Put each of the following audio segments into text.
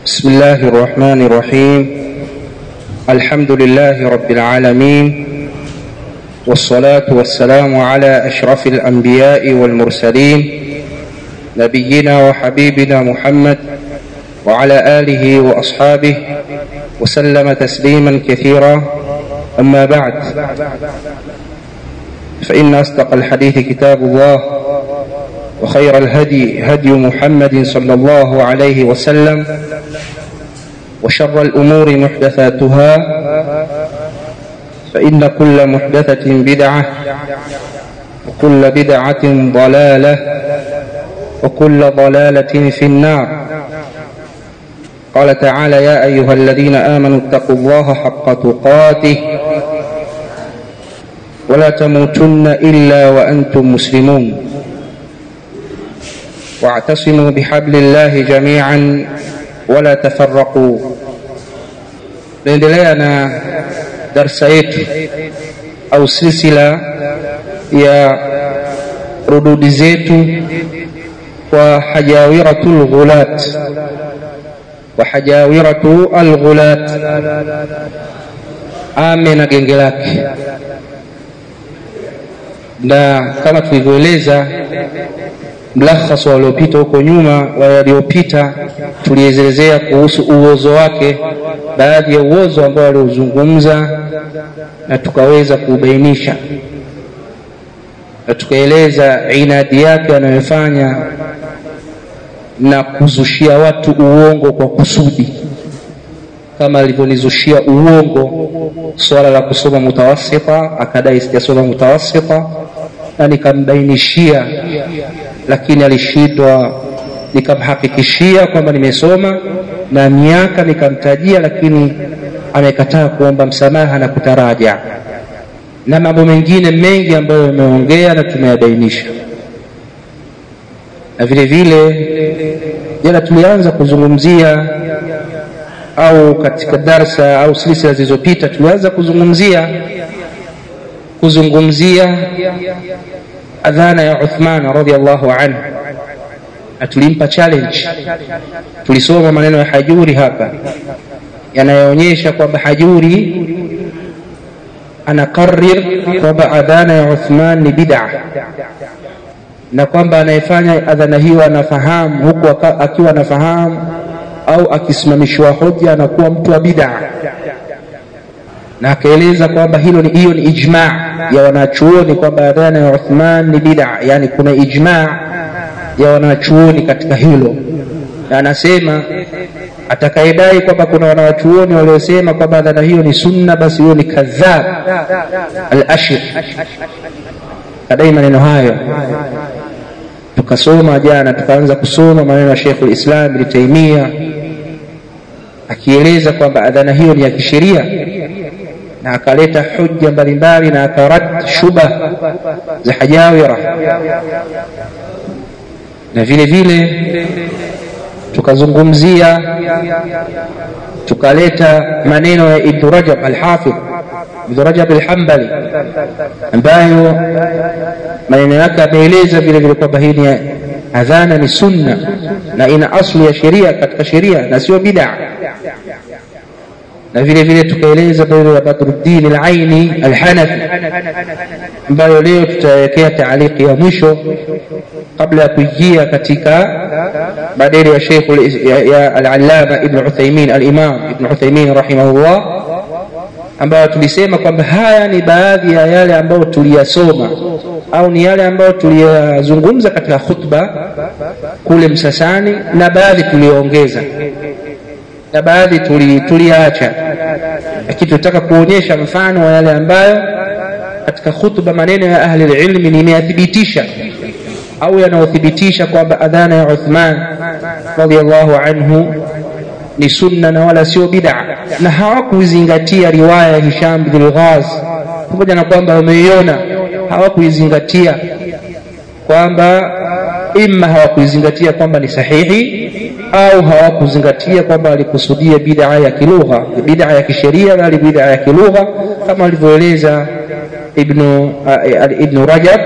بسم الله الرحمن الرحيم الحمد لله رب العالمين والصلاة والسلام على أشرف الأنبياء والمرسلين نبينا وحبيبنا محمد وعلى آله وأصحابه وسلم تسليما كثيرا أما بعد فإن أصدق الحديث كتاب الله وخير الهدي هدي محمد صلى الله عليه وسلم وشر الأمور محدثاتها فإن كل محدثة بدعة وكل بدعة ضلالة وكل ضلالة في النار قال تعالى يا أيها الذين آمنوا اتقوا الله حق تقاته ولا تموتن إلا وأنتم مسلمون واعتصموا بحبل الله جميعا ولا تفرقوا naendelea na darsa yetu au silsila ya rududi zetu kwa hajawiratu lghulat wa hajawiratu alghulat ame na genge lake na kama tulivyoeleza mlakhas waliopita huko nyuma waliopita tulielezea kuhusu uozo wake baadhi ya uozo ambao waliozungumza na tukaweza kuubainisha na tukaeleza inadi yake anayofanya na kuzushia watu uongo kwa kusudi kama alivyonizushia uongo swala la kusoma mutawasita akadai sijasoma mutawasita na nikambainishia lakini alishindwa nikamhakikishia kwamba nimesoma na miaka nikamtajia lakini amekataa kuomba msamaha na kutaraja na mambo mengine mengi ambayo yameongea na tumeyabainisha na vile vile jana tulianza kuzungumzia au katika darsa au silsila zilizopita tulianza kuzungumzia kuzungumzia adhana ya Uthman radhiallahu anhu na tulimpa challenge tulisoma maneno ya Hajuri hapa yanayoonyesha kwamba Hajuri anakarir kwamba adhana ya Uthman ni bid'a na kwamba anayefanya adhana hiyo anafahamu huku akiwa anafahamu au akisimamishwa hoja anakuwa mtu wa bid'a na akaeleza kwamba hilo ni hiyo ni ijma ya wanachuoni kwamba adhana ya Uthman ni bid'a yani kuna ijma ya wanachuoni katika hilo na anasema atakayedai kwamba kuna wanawachuoni waliosema kwamba adhana hiyo ni sunna basi huyo ni kadhab al-ashir kadai maneno hayo tukasoma jana tukaanza kusoma maneno ya Sheikh al-Islam Ibn Taymiyyah akieleza kwamba adhana hiyo ni ya kisheria na akaleta hujja mbalimbali na akarad shubha za hajawira na vile vile tukazungumzia tukaleta maneno ya Ibn Rajab al-Hafidh Ibn Rajab al-Hanbali ambayo maneno yake ameeleza vile vile kwamba hii ni adhana ni sunna na ina asli ya sheria katika sheria na sio bid'a na vile vile tukaeleza maneno ya Badruddin al-Aini al-Hanafi ambayo leo tutawekea taaliki ya mwisho kabla ya kuingia katika maneno ya Sheikh ya al-Allama Ibn Uthaymeen al-Imam Ibn Uthaymeen rahimahullah ambayo tulisema kwamba haya ni baadhi ya yale ambayo tuliyasoma au ni yale ambayo tuliyazungumza katika khutba kule Msasani na baadhi tuliongeza na baadhi tuliacha lakini tunataka kuonyesha mfano wa yale ambayo katika khutba maneno ya ahli ilmi nimeyathibitisha au yanayothibitisha kwamba adhana ya Uthman radhiallahu anhu ni sunna na wala sio bid'a na hawakuizingatia riwaya ya Hisham bin Ghaz pamoja na kwamba wameiona hawakuizingatia kwamba imma hawakuizingatia kwamba ni sahihi au hawakuzingatia kwamba alikusudia bid'a ya kilugha bid'a ya kisheria bali bid'a ya kilugha kama alivyoeleza ibn ibn Rajab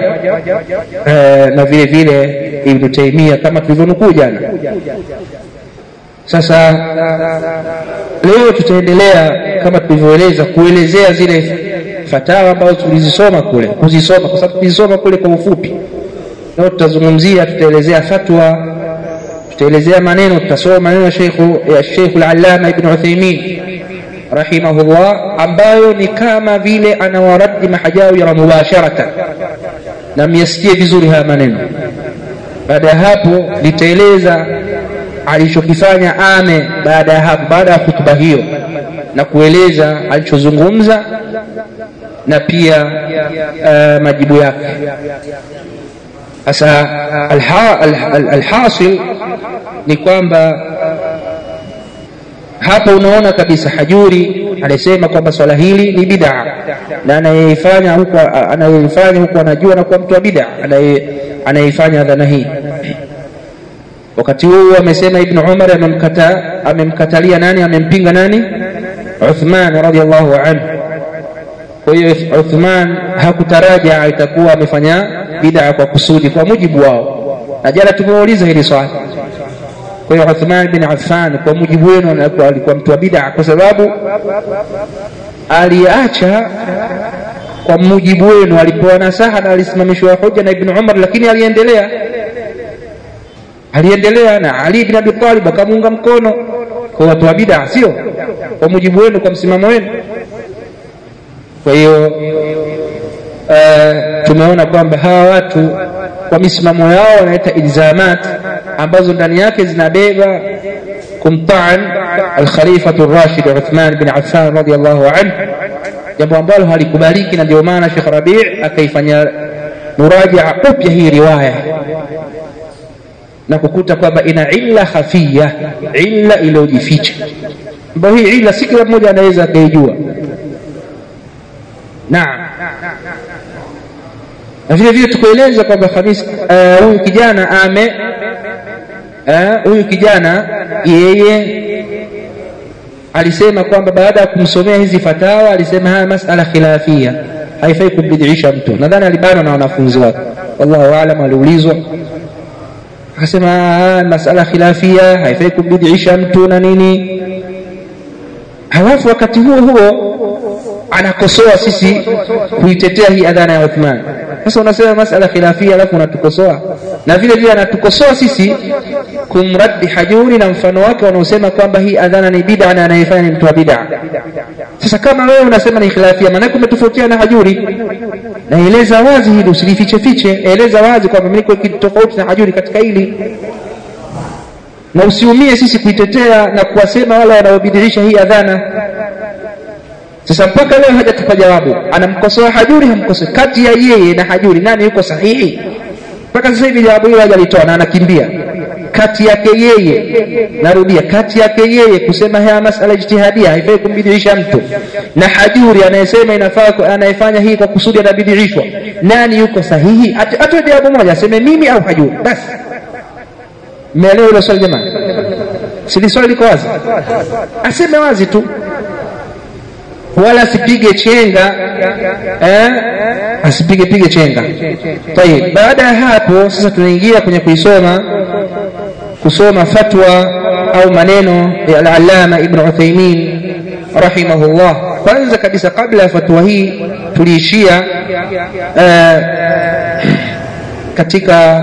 na vile vile ibn Taymiyyah kama tulivyonukuu jana sasa leo tutaendelea kama tulivyoeleza kuelezea zile fatawa ambazo tulizisoma kule kuzisoma kwa sababu tulizisoma kule kwa ufupi leo tutazungumzia tutaelezea fatwa tutaelezea maneno tutasoma maneno ya sheikhu ya sheikh al-allama ibn Uthaymeen rahimahullah ambayo ni kama vile anawaradi mahajawira mubasharatan na myasikie vizuri haya maneno baada ya hapo nitaeleza alichokifanya ame baada ya hapo baada ya hutuba hiyo na kueleza alichozungumza na pia uh, majibu yake sasa alhasil ni kwamba hapa unaona kabisa hajuri alisema kwamba swala hili ni bid'a na anayeifanya huko anayeifanya huko anajua na kuwa mtu wa bid'a anayeifanya dhana hii wakati huu amesema ibn umar amemkata amemkatalia nani amempinga nani uthman radhiallahu anhu kwa hiyo uthman hakutaraja itakuwa amefanya bid'a kwa kusudi kwa mujibu wao na jana tumeuliza hili swali kwa hiyo Uthman bin Affan kwa mujibu wenu alikuwa mtu wa bid'a kwa sababu aliacha kwa mujibu wenu alipewa nasaha na alisimamishwa hoja na Ibn Umar lakini aliendelea aliendelea na Ali bin Abi Talib akamuunga mkono kwa watu wa bid'a sio kwa mujibu wenu kwa msimamo wenu kwa hiyo uh, tumeona kwamba hawa watu kwa misimamo yao wanaita ilzamat ambazo ndani yake zinabeba kumtaan alkhalifatu rashid Uthman bin Affan radiyallahu anhu jambo ambalo halikubaliki na ndio maana Sheikh Rabi' akaifanya murajaa upya hii riwaya na kukuta kwamba ina illa khafia illa iliyojificha ambayo hii illa si kila mmoja anaweza akaijua naam na vile vile tukueleza kwamba Khamis huyu uh, kijana ame huyu uh, kijana yeye alisema kwamba baada ya kumsomea hizi fatawa alisema haya masala khilafia haifai kumbidisha mtu nadhani alibanwa na wanafunzi wake wallahu aalam aliulizwa akasema masala khilafia haifai kumbidisha mtu na nini halafu wakati huo huo anakosoa sisi kuitetea hii adhana ya Uthman. Sasa unasema masala khilafia, alafu unatukosoa na vile vile anatukosoa sisi kumraddi Hajuri na mfano wake wanaosema kwamba hii adhana ni bid'a na anayefanya ni mtu wa bid'a. Sasa kama wewe unasema ni khilafia, maana umetofautiana na Hajuri, na eleza wazi hili, usilifiche fiche, eleza wazi kwamba mimi niko tofauti na Hajuri katika hili na usiumie sisi kuitetea na kuwasema wale wanaobidirisha hii adhana sasa mpaka leo hajatupa jawabu anamkosoa hajuri hamkosoa kati ya yeye na hajuri nani yuko sahihi mpaka sasa hivi jawabu hilo hajalitoa na anakimbia kati yake yeye narudia kati yake yeye kusema haya masala ijtihadia haifai kumbidiisha mtu na hajuri anayesema inafaa anayefanya hii kwa kusudi anabidirishwa nani yuko sahihi atoe jawabu moja aseme mimi au hajuri basi mmeelewa hilo swali jamani sili swali liko wazi aseme wazi tu wala asipige chenga eh, asipige pige chenga tayib baada ya hapo sasa tunaingia kwenye kuisoma kusoma fatwa au maneno ya al-allama ibn Uthaymeen rahimahullah kwanza kabisa kabla ya fatwa hii tuliishia eh, katika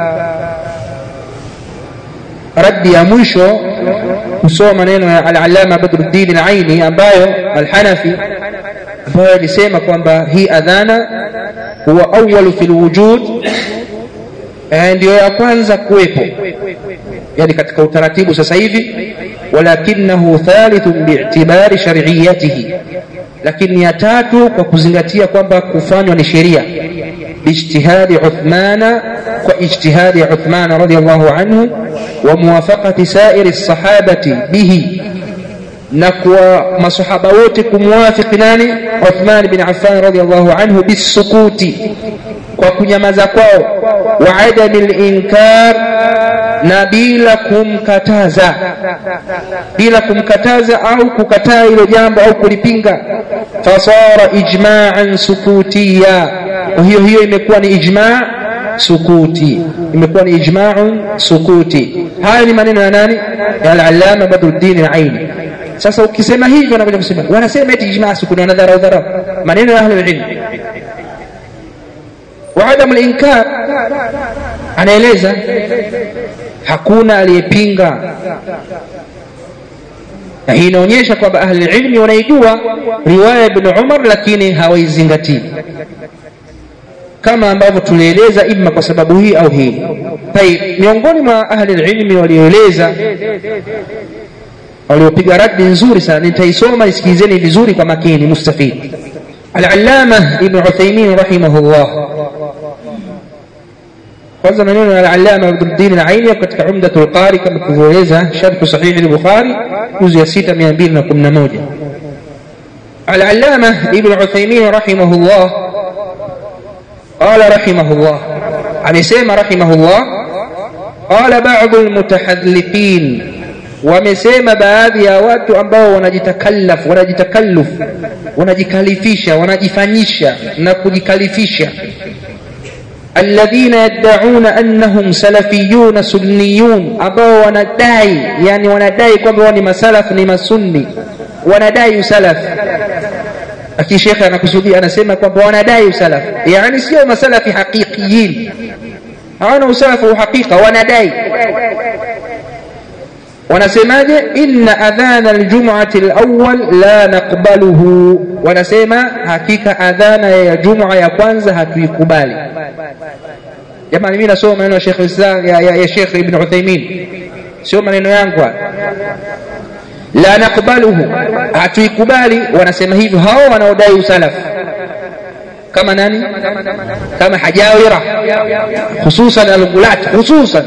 raddi ya mwisho kusoma maneno ya al-allama Badruddin al-Aini ambayo al-Hanafi ambayo alisema kwamba hii adhana huwa awwalu fil wujud ndio ya kwanza kuwepo yani katika utaratibu sasa hivi walakinahu thalithun bi'tibari shar'iyyatihi lakini ya tatu kwa kuzingatia kwamba kufanywa ni sheria باجتهاد عثمان واجتهاد عثمان رضي الله عنه وموافقة سائر الصحابة به نكوى مصحابة wote kumwafiki nani Uthman bin Affan radiyallahu anhu bisukuti kwa kunyamaza kwao wa adami linkar na bila kumkataza bila kumkataza au kukataa hilo jambo au kulipinga fasara ijma'an sukutiya kwa hiyo hiyo imekuwa ni ijma' sukuti imekuwa ni ijma'un sukuti haya ni maneno ya nani ya al-allama badruddin al-aini sasa ukisema hivyo anakuja kusema wanasema eti ijmaa sukuni wana dharau dharau maneno ya ahli ilm wa adam al-inkar anaeleza hakuna aliyepinga na hii inaonyesha kwamba ahli ilmi wanaijua riwaya ibn Umar lakini hawaizingatii kama ambavyo tulieleza imma kwa sababu hii au hii tayib miongoni mwa ahli ilmi walioeleza waliopiga radi nzuri sana nitaisoma isikilizeni vizuri kwa makini mustafid al-allama ibn Uthaymeen rahimahullah kwanza maneno ya al-allama Abdul al-Aini katika Umdatul Qari kama tulivyoeleza sharh sahih al-Bukhari juzu ya 6211 al-allama ibn Uthaymeen rahimahullah قال رحمه الله amesema rahimahullah qala ba'd almutahalliqin wamesema baadhi ya watu ambao wanajitakallaf wanajitakalluf wanajikalifisha wanajifanyisha na kujikalifisha alladhina yad'una annahum salafiyun sunniyun ambao wanadai yani wanadai kwamba wao ni masalaf ni masunni wanadai usalaf lakini shekhe anakusudia anasema kwamba wanadai usalaf yani sio masalafi haqiqiyin hawana usalafu uhakika wanadai wanasemaje inna adhana aljum'ati alawwal la naqbaluhu wanasema hakika adhana ya jum'a ya kwanza hatuikubali jamani mimi nasoma maneno ya Sheikh Islam ya, ya, ya Sheikh Ibn Uthaymeen sio maneno yangu la naqbaluhu hatuikubali wanasema hivyo hao wanaodai usalaf kama nani kama hajawira hususan al-ghulat hususan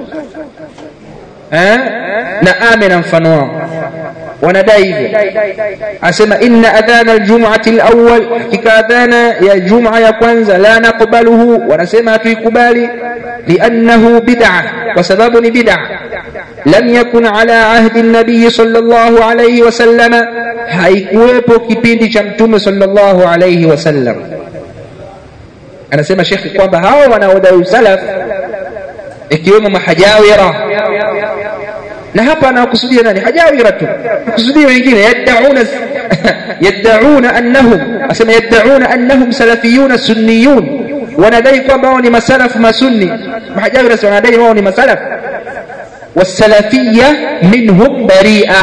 eh na ame na mfano wao wanadai hivyo asema inna adhana aljum'ati alawwal hakika adhana ya jum'a ya kwanza la naqbaluhu wanasema hatuikubali liannahu bid'ah kwa sababu ni bid'ah lam yakun ala ahdi an-nabiy sallallahu alayhi wasallam haikuwepo kipindi cha mtume sallallahu alayhi wasallam anasema shekhi kwamba hao wanaodai salaf ikiwemo mahajawira na hapa anakusudia nani hajawira tu kusudia wengine yad'una yad'una annahum asema yad'una annahum salafiyun sunniyun wanadai kwamba wao ni masalafu masunni mahajawira wanadai wao ni masalafu والسلفية منهم بريئة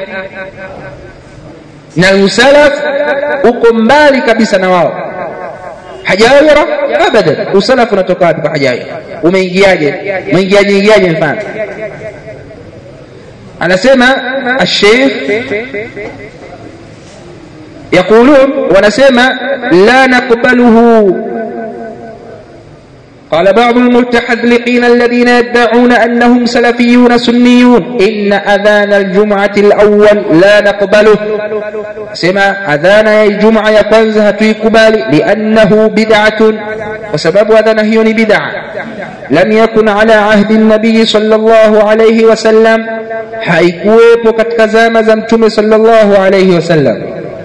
na usalaf uko mbali kabisa na wao hajawira abadan usalafu unatoka wapi kwa hajawira umeingiaje umeingiaje ingiaje mfano anasema الشيخ يقولون ونسمع لا نقبله قال بعض المتحذلقين الذين يدعون أنهم سلفيون سنيون إن أذان الجمعة الأول لا نقبله سمع أذان الجمعة يقنزها تيقبال لأنه بدعة وسبب أذان هي بدعة لم يكن على عهد النبي صلى الله عليه وسلم haikuwepo katika zama za mtume sallallahu alayhi wasallam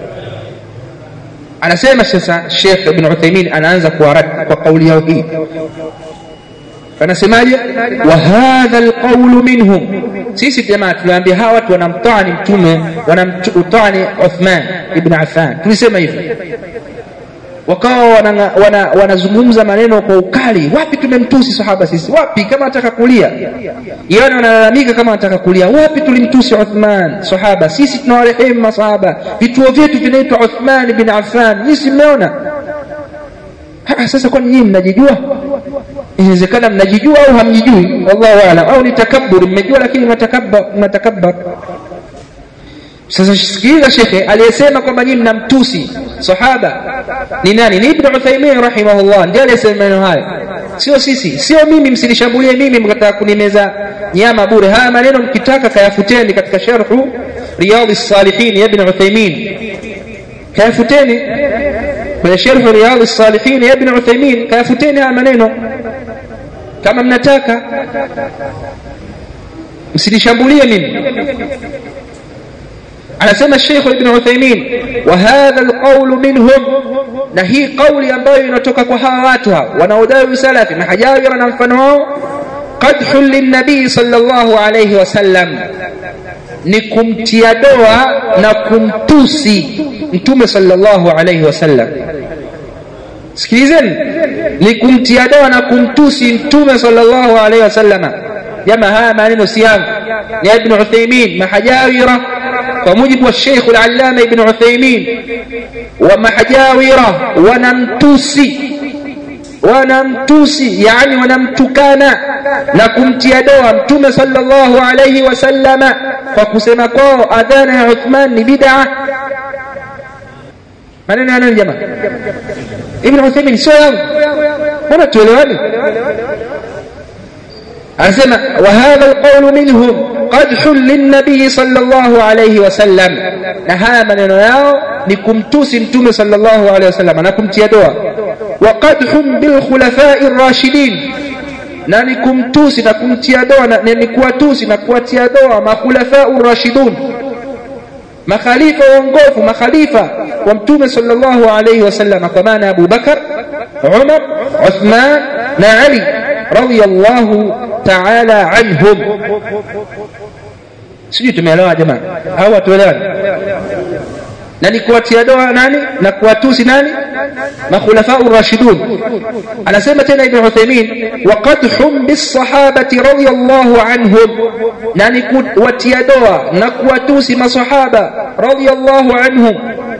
anasema sasa Sheikh Ibn Uthaymeen anaanza kuwarad kwa kauli yao hii anasemaje wa hadha alqawlu minhum sisi jamaa tuliambia hawa watu wanamtani mtume wanamtani Uthman ibn Affan tulisema hivyo wakawa wanazungumza wana, wana maneno kwa ukali wapi tumemtusi sahaba sisi wapi kama nataka kulia yana wanalalamika kama nataka kulia wapi tulimtusi Uthman sahaba sisi tunawarehemu masahaba vituo vyetu vinaitwa Uthman bin Affan nisi mmeona sasa kwani nyinyi mnajijua inawezekana mnajijua au hamjijui wallahu aalam au ni takabbur mmejua lakini mnatakabbar mnatakabbar sasa sikiliza shekhe aliyesema kwamba nyinyi mnamtusi sahaba ni nani ni ibn Uthaymeen rahimahullah ndiye aliyesema maneno hayo sio sisi sio mimi msinishambulie mimi mkataka kunimeza nyama bure haya maneno mkitaka kayafuteni katika sharhu riyadhis salihin ya ibn Uthaymeen kayafuteni kwenye sharhu riyadhis salihin ya ibn Uthaymeen kayafuteni haya maneno kama mnataka msinishambulie mimi anasema Sheikh Ibn Uthaymeen wa hadha alqawl minhum na hii kauli ambayo inatoka kwa hawa watu hawa wanaodai usalafi mahajawira na mfano wao قد qadhun linnabii sallallahu alayhi wasallam ni kumtia doa na kumtusi mtume sallallahu alayhi wasallam sikilizeni ni kumtia doa na kumtusi mtume sallallahu alayhi wasallama jama haya maneno si yangu ni ibn uthaymin mahajawira kwa mujibu wa sheikh al-allama ibn uthaymin wa mahajawira wanamtusi wanamtusi yani wanamtukana na kumtia doa mtume sallallahu alayhi wasallama kwa kusema kwao adhana ya Uthman ni bid'a maneno ya nani jamaa ibn Uthaymeen sio yangu mbona tuelewane anasema wa hadha alqawlu minhum qadhun linnabii sallallahu alayhi wasallam na haya maneno yao ni kumtusi mtume sallallahu alayhi wasallam na kumtia doa wa qadhun bil khulafai rashidin na ni kumtusi na kumtia doa na ni kuwatusi na kuwatia doa makhulafau rashidun makhalifa waongofu makhalifa wa mtume sallallahu alayhi wasallam kwa maana Abu Bakar Umar Uthman na Ali radiyallahu ta'ala anhum sijui tumeelewa jamaa au watuelewana na ni kuwatia doa nani na kuwatusi nani makhulafau rashidun anasema tena ibn Uthaymeen wa qadhum bisahabati radiyallahu anhum na ni kuwatia doa na kuwatusi masahaba radiyallahu anhum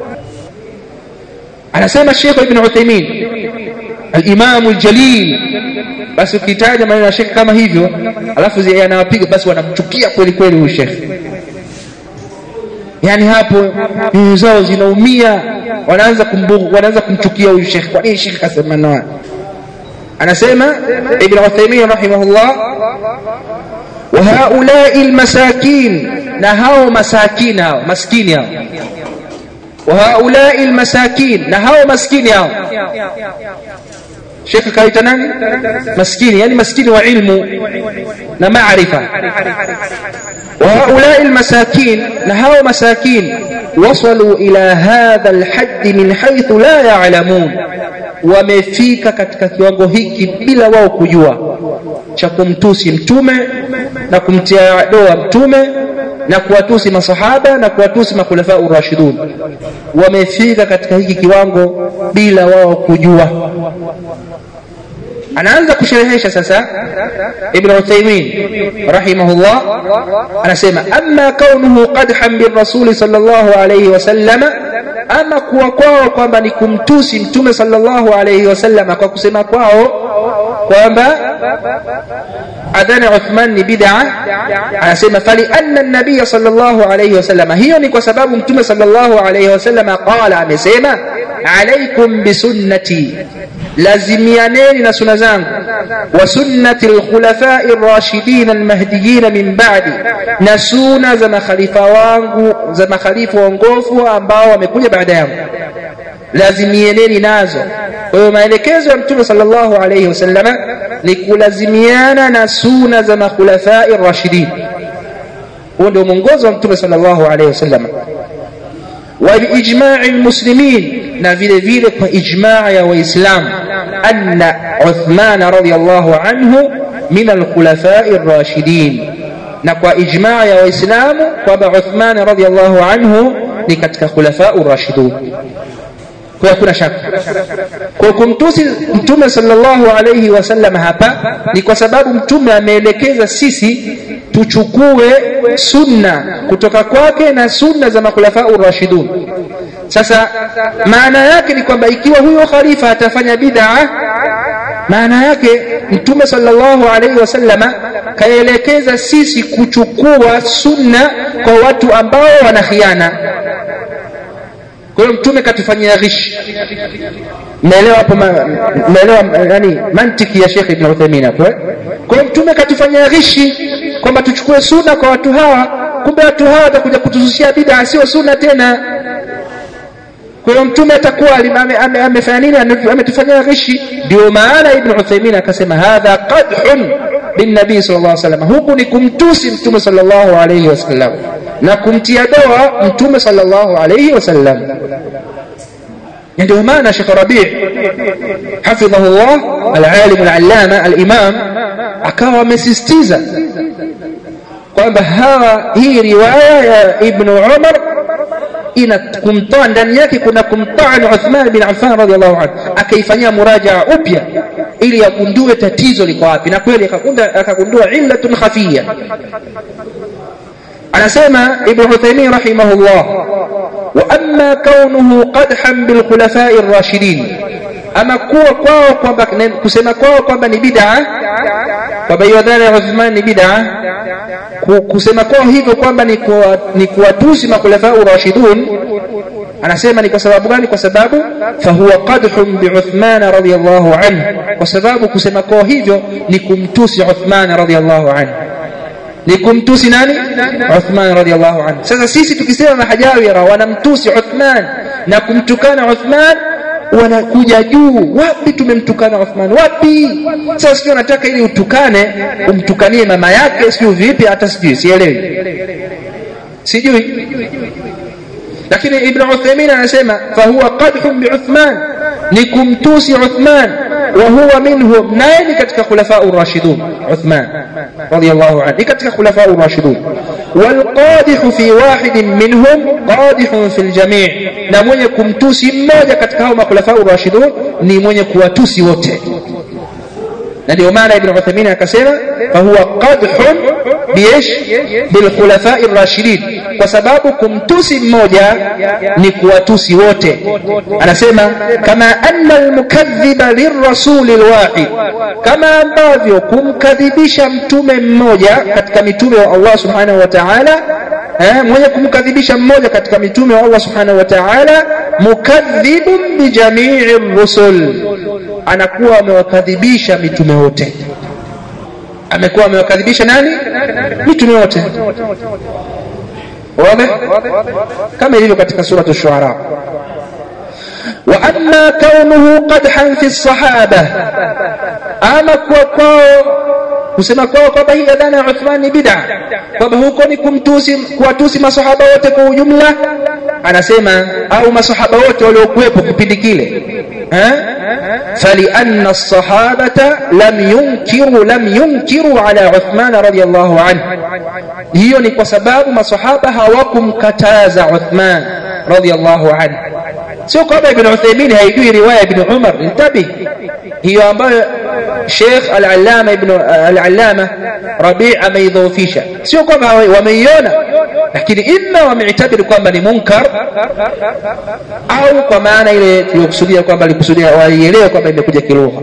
anasema Sheikh ibn Uthaymeen al-Imam al-Jalil basi ukitaja maneno ya Sheikh kama hivyo alafu yanawapiga basi wanamchukia kweli kweli huyu Sheikh yani hapo nyoyo zao zinaumia wanaanza kumbugu wanaanza kumchukia huyu shekh kwa nini shekh kasema na anasema ibn Uthaymeen rahimahullah wa haulai almasakin na hao masakin hao maskini hao wa haulai almasakin na hao maskini hao shekh kaita nani maskini yani maskini wa ilmu na maarifa وهؤلاء المساكين نهوا مساكين وصلوا إلى هذا الحد من حيث لا يعلمون wamefika katika kiwango hiki bila wao kujua cha kumtusi mtume na kumtia doa mtume na kuwatusi masahaba na kuwatusi makhulafa urashidun wamefika katika hiki kiwango bila wao kujua anaanza kusherehesha sasa ibn Uthaymeen rahimahullah anasema amma kaunuhu qadhan birrasuli sallallahu alayhi wasallam ama kuwa kwao kwamba ni kumtusi mtume sallallahu alayhi wasallam kwa kusema kwao kwamba adhana Uthman ni bid'a anasema fali anna an-nabiy sallallahu alayhi wasallam hiyo ni kwa sababu mtume sallallahu alayhi wasallam qala amesema alaikum bisunnati lazimianeni na suna zangu wa sunnati alkhulafai rashidin almahdiyin min ba'di na suna za makhalifa wangu za makhalifa waongofu ambao wamekuja baada yangu lazimieneni nazo kwa hiyo maelekezo ya mtume sallallahu alayhi wasallam ni kulazimiana na suna za makhulafai rashidin huo ndio mwongozo wa mtume sallallahu alayhi wasallam وبإجماع المسلمين na vile vile kwa ijmaa ya waislamu anna Uthman radhiyallahu anhu min alkhulafai rashidin na kwa ijmaa ya waislamu kwamba Uthman radhiyallahu anhu ni katika khulafau rashidun kwa hakuna shaka kwa kumtusi mtume sallallahu alayhi wasallam hapa ni kwa sababu mtume ameelekeza sisi tuchukue sunna kutoka kwake na sunna za makhulafau rashidun sasa maana yake ni kwamba ikiwa huyo khalifa atafanya bid'a maana yake mtume sallallahu alaihi wasallama kaelekeza sisi kuchukua sunna kwa watu ambao wana khiana kwa hiyo mtume katufanyia ghishi mmeelewa hapo mmeelewa yani mantiki ya Sheikh Ibn Uthaymeen hapo kwa hiyo mtume katufanyia ghishi kwamba tuchukue sunna kwa watu hawa kumbe watu hawa watakuja kutuzushia bid'a sio sunna tena kwa hiyo mtume atakuwa amefanya nini ametufanyia ghishi ndio maana ibn Uthaymeen akasema hadha qadhun binnabii sallallahu alaihi wasallam huku ni kumtusi mtume sallallahu alaihi wasallam na kumtia doa mtume sallallahu alaihi wasallam ndio maana Sheikh Rabi' hafidhahullah al-alim al-allama al-imam akawa amesisitiza kwamba hawa hii riwaya ya Ibn Umar ina kumtoa ndani yake kuna kumtaani Uthman bin Affan radhiallahu anhu akaifanyia murajaa upya ili agundue tatizo liko wapi na kweli akagundua illatun khafia anasema Ibn Uthaymeen rahimahullah wa amma kaunuhu qadhan bil khulafai ar-rashidin ama kuwa kwao kwamba kusema kwao kwamba ni bid'a kwamba hiyo dhana ya Uthman ni bid'a kusema kwao hivyo kwamba ni kuwa, ni kuwatusi makhulafau rashidun anasema ni kwa sababu gani kwa sababu fahuwa qadhun bi Uthman radhiyallahu anhu kwa sababu kusema kwao hivyo ni kumtusi Uthman radhiyallahu anhu ni kumtusi nani Uthman radhiyallahu anhu sasa sisi tukisema mahajawira wanamtusi Uthman na kumtukana Uthman wanakuja juu wapi tumemtukana Uthman wapi sasa sio nataka ili utukane umtukanie mama yake sio vipi hata sijui sielewi sijui lakini ibn Uthaymeen anasema fahuwa qadhun bi Uthman ni kumtusi Uthman wa huwa minhum naye ni katika khulafa ar-rashidun Uthman radiyallahu anhu ni katika khulafa ar-rashidun والقادح في واحد منهم قادح في الجميع na mwenye kumtusi mmoja katika hao makhulafa ar-rashidun ni mwenye kuwatusi wote na ndio maana ibn Uthaymeen akasema fahuwa qadhun biish bil khulafa ar-rashidin kwa sababu kumtusi mmoja ni kuwatusi wote anasema kama anna al-mukaththiba lirrasul al-wahid kama ambavyo kumkadhibisha mtume mmoja katika mitume wa Allah subhanahu wa ta'ala eh, mwenye kumkadhibisha mmoja katika mitume wa Allah subhanahu wa ta'ala mukadhibun bi jami'i rusul anakuwa amewakadhibisha mitume wote amekuwa amewakadhibisha nani mitume wote wazi kama ilivyo katika suratu ash-shu'ara wa amma kaunuhu qadhan fi as-sahaba ama kwa kwao kusema kwao kwamba hii adhana ya Uthman ni bid'a kwamba huko ni kumtusi kuwatusi masahaba wote kwa ujumla anasema au masahaba wote waliokuwepo kipindi kile فلأن الصحابة لم ينكروا لم ينكروا على عثمان رضي الله عنه hiyo ni kwa sababu masahaba hawakumkataza Uthman radiyallahu anhu sio kwamba ibn Uthaymeen haijui riwaya ibn Umar intabih hiyo ambayo Sheikh al-Allama ibn al-Allama Rabi' ameidhoofisha sio kwamba wameiona lakini imma wameitabiri kwamba ni munkar au kwa maana ile tuliyokusudia kwamba alikusudia waielewe kwamba imekuja kilugha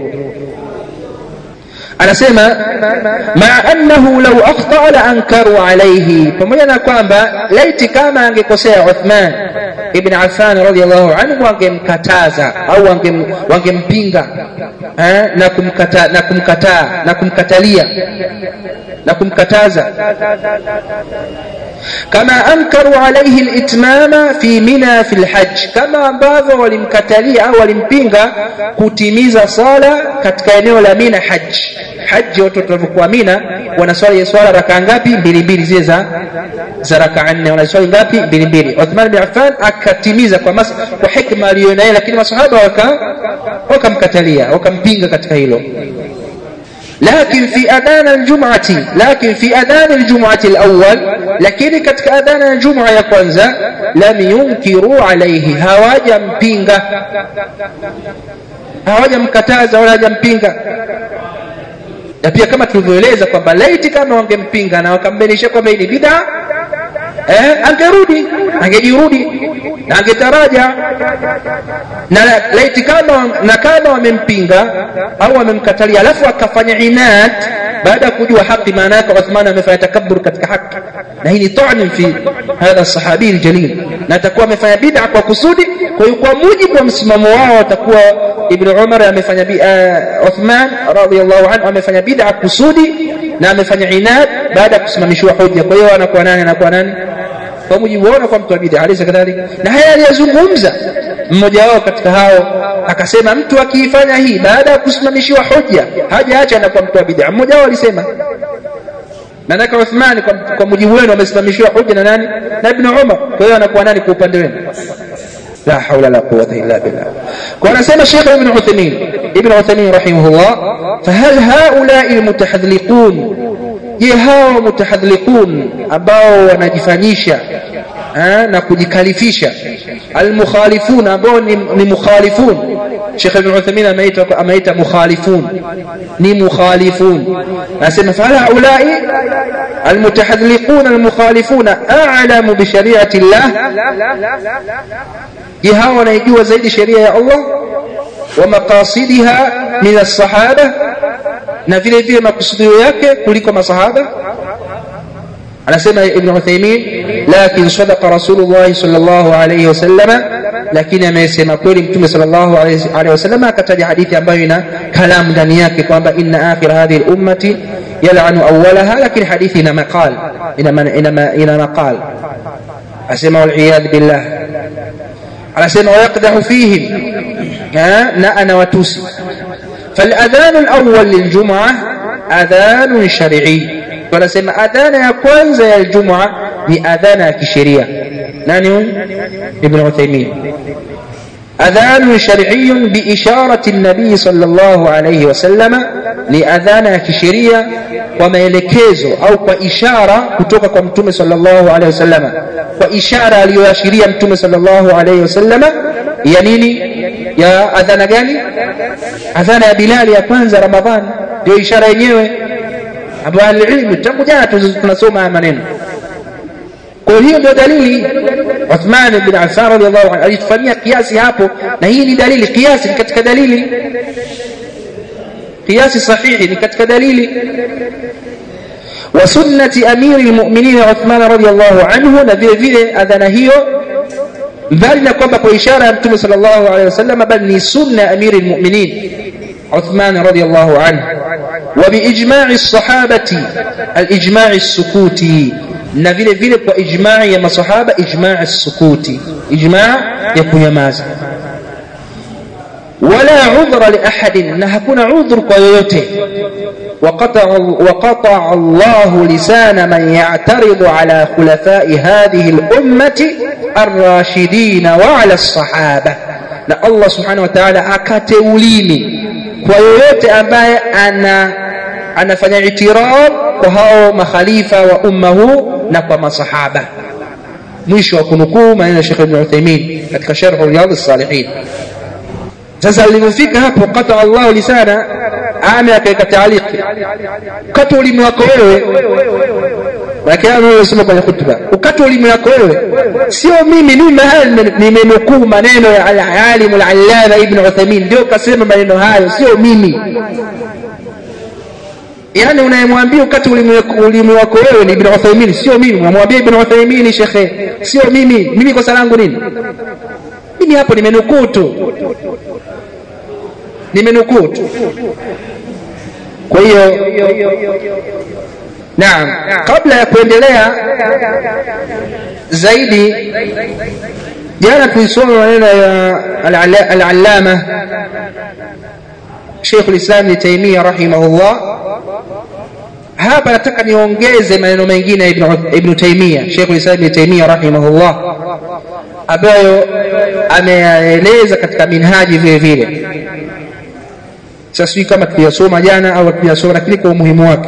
anasema ma annahu law akhta la ankaru alayhi pamoja na kwamba laiti kama angekosea Uthman ibn Affan radiyallahu anhu wangemkataza au wangempinga na kumkata na kumkataa na kumkatalia na kumkataza kama ankaru alayhi al-itmama fi mina fi al-hajj kama ambavyo walimkatalia au walimpinga kutimiza sala katika eneo la Mina hajj haji watu watapokuwa Mina wanaswali swala rakaa ngapi mbili mbili zile za za rakaa nne wanaswali ngapi mbili mbili Uthman bin Affan akatimiza kwa mas, kwa hikma aliyonayo lakini masahaba waka wakamkatalia wakampinga katika hilo لكن في أذان الجمعة لكن في أذان الجمعة الأول لكن كتك أذان الجمعة يكونزا لم ينكروا عليه هواجا مبينغا هواجا مكتازا ولا جمبينغا na pia kama tulivyoeleza kwamba laiti kama wangempinga na wakambainisha kwamba ni bid'a eh, angerudi angejirudi na angetaraja na laiti kama na kama wamempinga au wamemkatalia alafu akafanya inad baada ya kujua haki maana yake Uthman amefanya takabbur katika haki na hii ni ta'ni fi hadha sahabi aljalil na atakuwa amefanya bid'a kwa kusudi kwa hiyo kwa mujibu wa msimamo wao atakuwa Ibn Umar amefanya uh, Uthman radhiyallahu anhu amefanya bid'a kusudi na amefanya inad baada ya kusimamishwa hoja kwa hiyo anakuwa nani anakuwa nani kwa mujibu wao kwa mtu wa bid'a alaysa kadhalika na haya aliyazungumza mmoja wao katika hao akasema mtu akiifanya hii baada ya kusimamishiwa hoja hajaacha anakuwa mtu wa bid'a mmoja wao alisema Maanake Uthman kwa, kwa mujibu wenu amesimamishiwa hoja na nani? Na Ibn Umar. Kwa hiyo anakuwa nani kwa upande wenu? la haula la quwwata illa billah kwa anasema Sheikh Ibn Uthaymeen Ibn Uthaymeen rahimahullah fahal haula'i almutahadliqun je hao mutahadliqun ambao wanajifanyisha na kujikalifisha almukhalifun ambao ni, ni mukhalifun Sheikh Ibn Uthaymeen ameita ameita mukhalifun ni mukhalifun anasema fahal haula'i المتحذلقون المخالفون أعلم بشريعة الله جهة ونيجوا زيد شريعة الله ومقاصدها من الصحابة نفيل فيه مقصده yake kuliko masahaba anasema ibn Uthaymeen lakin sadaqa rasulullah sallallahu alayhi wasallam lakini amesema kweli mtume sallallahu alayhi wasallam akataja hadithi ambayo ina kalam ndani yake kwamba inna akhir hadhihi al-ummati yal'anu awwalaha lakini hadithi ina maqal ina ina ina maqal asema wal iyad billah anasema wayaqdahu fihim na ana watusi فالأذان الأول للجمعة أذان شرعي wanasema adhana ya kwanza ya Ijumaa ni adhana ya kisheria. Nani huyu? Ibn Uthaymeen. adhan shar'iyyun biisharati an-nabii sallallahu alayhi wasallama, ni adhana ya kisheria kwa maelekezo au kwa ishara kutoka kwa mtume sallallahu alayhi wasallama, kwa ishara aliyoashiria mtume sallallahu alayhi wasallama ya nini? Ya adhana gani? Adhana ya Bilali ya kwanza Ramadhani, ndio ishara yenyewe ambayo alilmu tangu jana tunasoma haya maneno. Kwa hiyo ndio dalili. Uthman bin Affan radhiallahu anhu alitufanyia kiasi hapo, na hii ni dalili. Kiasi ni katika dalili, kiasi sahihi ni katika dalili. wa sunnati amiri lmuminin Uthman radhiallahu anhu, na vile vile adhana hiyo mbali na kwamba kwa ishara ya Mtume sallallahu alaihi wasallam, bali ni sunna ya amiri lmuminin Uthman radhiallahu anhu وبإجماع الصحابة الإجماع السكوتي na vile vile kwa ijmaa ya masahaba ijmaa sukuti ijmaa ya kunyamaza wala udhra li ahadin na hakuna udhur kwa yoyote وقطع الله لسان من يعترض على خلفاء هذه الأمة الراشدين وعلى الصحابة na Allah subhanahu wa ta'ala akate ulimi kwa yoyote ambaye ana anafanya itirad kwa hao makhalifa wa umma huu na kwa masahaba mwisho wa kunukuu maneno ya Sheikh Ibn Uthaymeen katika sharh Riyadh as-Salihin sasa alipofika hapo qata Allah lisana ame akaweka taaliki kata ulimi wako wewe lakini kwenye khutba ukata ulimi wako wewe sio mimi mimi mahali nimenukuu maneno ya al-alim al-allama ibn Uthaymeen ndio kasema maneno hayo sio mimi yani unayemwambia ukati ulimi wako wewe ni ibn Uthaymeen sio mimi unamwambia ibn Uthaymeen shekhe sio mimi mimi kosa langu nini mimi hapo nimenukuu tu nimenukuu tu kwa hiyo naam kabla ya kuendelea zaidi jana tulisoma maneno ya al-allama Sheikh al-Islam Ibn Taymiyyah rahimahullah hapa nataka niongeze maneno mengine ya Ibn Taymiyyah Sheikh al-Islam Ibn Taymiyyah rahimahullah ambayo ameyaeleza katika minhaji vile vile sasa sijui kama tuliyasoma jana au tuliyasoma lakini kwa umuhimu wake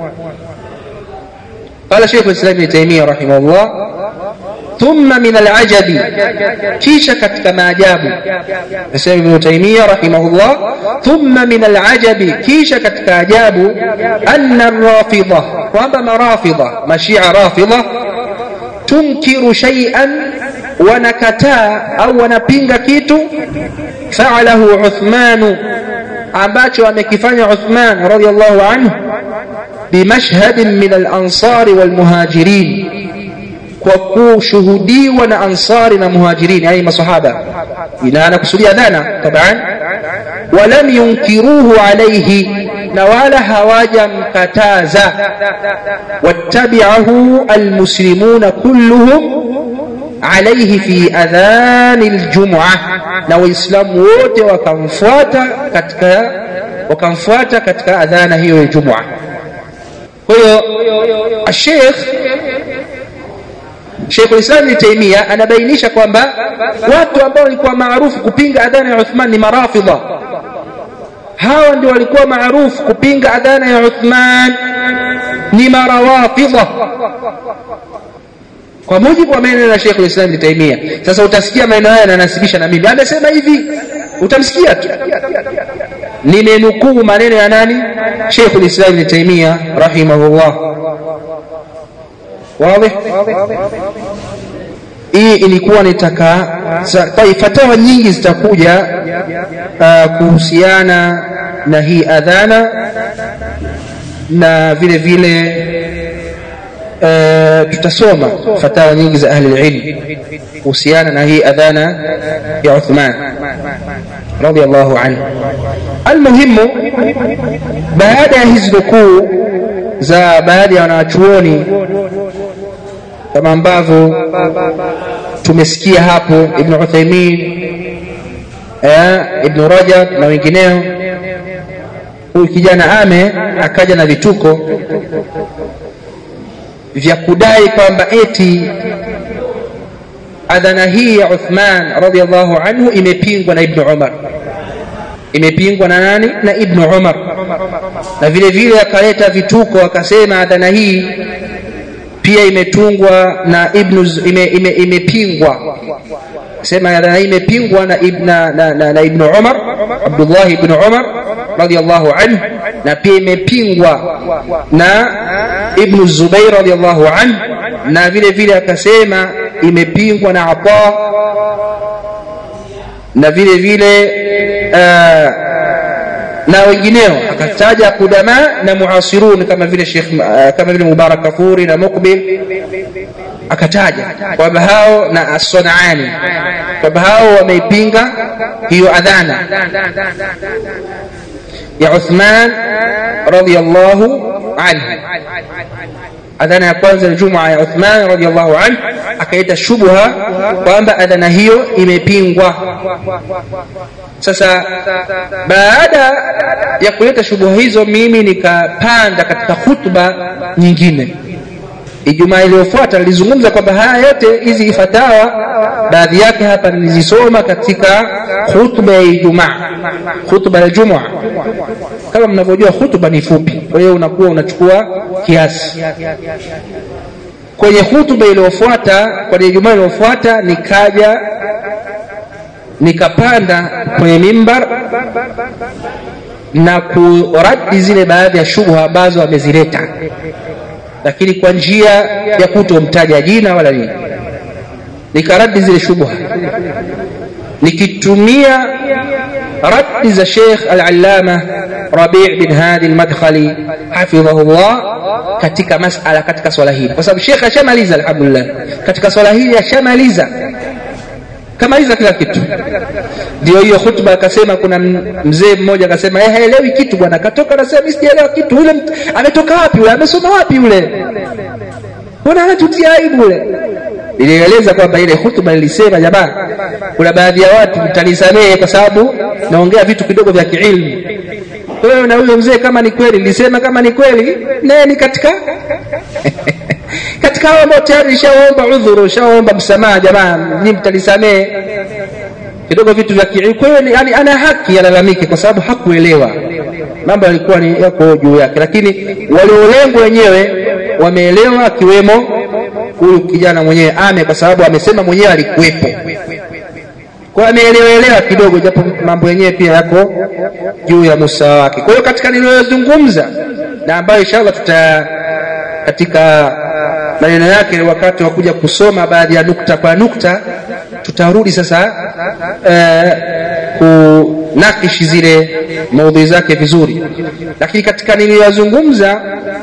قال شيخ الاسلام ابن تيميه رحمه الله ثم من العجب كيش كتك ما جابوا الاسلام ابن تيميه رحمه الله ثم من العجب كيش كتك جابوا ان الرافضه وما رافضه مشيعه رافضه تنكر شيئا wanakataa au wanapinga kitu faalahu Uthmanu ambacho amekifanya Uthman radhiallahu anhu bimashhadin min al-ansari wal muhajirin kwa kushuhudiwa na ansari na muhajirin yani masahaba ila anakusudia dhana taban walam yunkiruhu alayhi na wala hawajamkataza wattabi'ahu almuslimuna kulluhum عليه في أذان الجمعة na waislamu wote wakamfuata katika wakamfuata katika adhana hiyo ya Jumua. Kwa hiyo Sheikh Sheikhul Islam Ibn Taymiyyah anabainisha kwamba watu ambao walikuwa maarufu kupinga adhana ya Uthman ni marafidha hawa ndio walikuwa maarufu kupinga adhana ya Uthman ni marawafidha kwa mujibu wa maneno ya Sheikh al-Islam Ibn Taymiyyah. Sasa utasikia maneno haya yananasibisha na mimi, amesema hivi, utamsikia tu. Nimenukuu maneno ya nani? Sheikh al-Islam Ibn Taymiyyah rahimahullah. Wazi? Hii ilikuwa nitaka fatawa nyingi zitakuja uh, kuhusiana na hii adhana na vile vile uh, tutasoma fatawa nyingi za ahli ilm kuhusiana na hii adhana ya Uthman radhiallahu anhu. Almuhimu, baada ya hizi nukuu za baadhi ya wanawachuoni kama ambavyo tumesikia hapo Ibn Uthaymin eh, Ibn Rajab na wengineo, huyu kijana ame akaja na vituko vya kudai kwamba eti adhana hii ya Uthman radhiallahu anhu imepingwa na Ibn Umar, imepingwa na nani? Na Ibn Umar. Na vile vile akaleta vituko akasema adhana hii pia imetungwa na Ibn ime, ime, imepingwa sema adhana hii imepingwa na Ibn, na, na, na Ibn Umar Abdullah ibn Umar radhiallahu anhu, na pia imepingwa na Ibn Zubair radhiallahu anhu, na vile vile akasema imepingwa na Ata na vile vile uh, na wengineo akataja kudama na muasirun kama vile Sheikh uh, kama vile Mubarak Kafuri na Mukbil akataja kwamba hao na As-Sunani kwamba hao wameipinga hiyo adhana ya Uthman radhiyallahu anhu adhana ya kwanza ya Jumaa ya Uthman radhiyallahu anhu akaita shubha kwamba adhana hiyo imepingwa. Sasa baada ya kuleta shubha hizo, mimi nikapanda katika khutba nyingine Ijumaa iliyofuata nilizungumza kwamba haya yote hizi fatawa baadhi yake hapa nilizisoma katika khutba ya Ijumaa, khutba ya Jumaa. Kama mnavyojua khutba ni fupi, kwa hiyo unakuwa unachukua kiasi. Kwenye khutba iliyofuata, kwenye Ijumaa iliyofuata, nikaja nikapanda kwenye mimbar na kuradi zile baadhi ya shubha ambazo amezileta lakini kwa njia ya kutomtaja jina wala nini, nikaradi zile shubha nikitumia radi za Sheikh Al-Allama Rabi' bin Hadi Al-Madkhali hafidhahullah katika masala katika swala hili, kwa sababu Sheikh ashamaliza alhamdulillah, katika swala hili ashamaliza kamaliza kila kitu. Ndio hiyo khutba akasema, kuna mzee mmoja akasema yeye haelewi kitu bwana, akatoka anasema mimi sijaelewa kitu. Yule ametoka wapi yule? Amesoma wapi yule? Mbona anatutia aibu yule? Nilieleza kwamba ile hutuba nilisema, jamaa, kuna baadhi ya watu mtanisamehe kwa sababu naongea vitu kidogo vya kiilmu. Kwa hiyo na huyo mzee, kama ni kweli, nilisema kama ni kweli, naye ni katika katika hao ambao tayari nishaomba udhuru, nishaomba msamaha, jamaa, ni mtanisamehe kidogo vitu vya kiilmu. Kwa hiyo yani, ana haki alalamike, kwa sababu hakuelewa mambo yalikuwa ni yako juu yake, lakini waliolengwa wenyewe wameelewa, akiwemo huyu kijana mwenyewe ame, kwa sababu amesema mwenyewe alikuwepo, kwa ameelewaelewa kidogo, japo mambo yenyewe pia yako juu ya musawa wake. Kwa hiyo katika niliyozungumza na ambayo inshallah tuta katika maneno yake wakati wa kuja kusoma baadhi ya nukta kwa nukta, tutarudi sasa eh, kunakishi zile maudhui zake vizuri, lakini katika niliyozungumza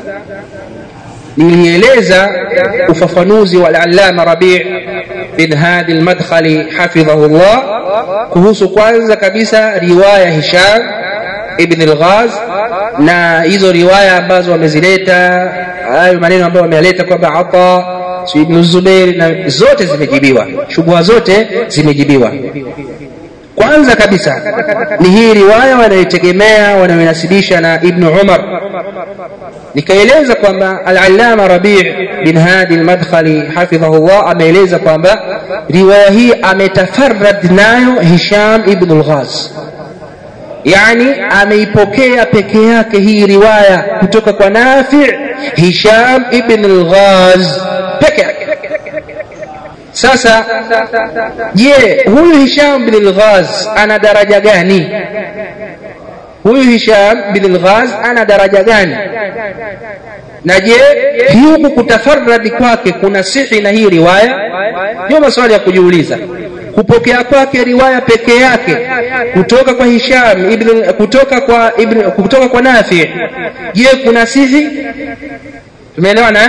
nilieleza ufafanuzi wa al-Allama Rabi' bin Hadi al-Madkhali hafidhahullah kuhusu kwanza kabisa riwaya Hisham ibn al-Ghaz na hizo riwaya ambazo wamezileta, hayo maneno ambayo wamealeta kwamba Ata si Ibn Zubair, na zote zimejibiwa, shubha zote zimejibiwa. Kwanza kabisa ni hii riwaya wanayotegemea wanayoinasibisha na Ibn Umar nikaeleza kwamba al-allama rabi' bin hadi al-madkhali hafidhahullah ameeleza kwamba riwaya hii ametafarrad nayo hisham ibn al-ghaz yani ameipokea peke yake hii riwaya kutoka kwa nafi hisham ibn al-ghaz peke yake sasa je huyu hisham bin al-ghaz ana daraja gani huyu hisham bin al-ghaz ana daraja gani na je huku kutafarradi kwake kuna sihi na hii riwaya ndio maswali ya kujiuliza kupokea kwake riwaya peke yake kutoka kwa Hisham ibn kutoka kwa ibn kutoka kwa Nafi je kuna sihi tumeelewana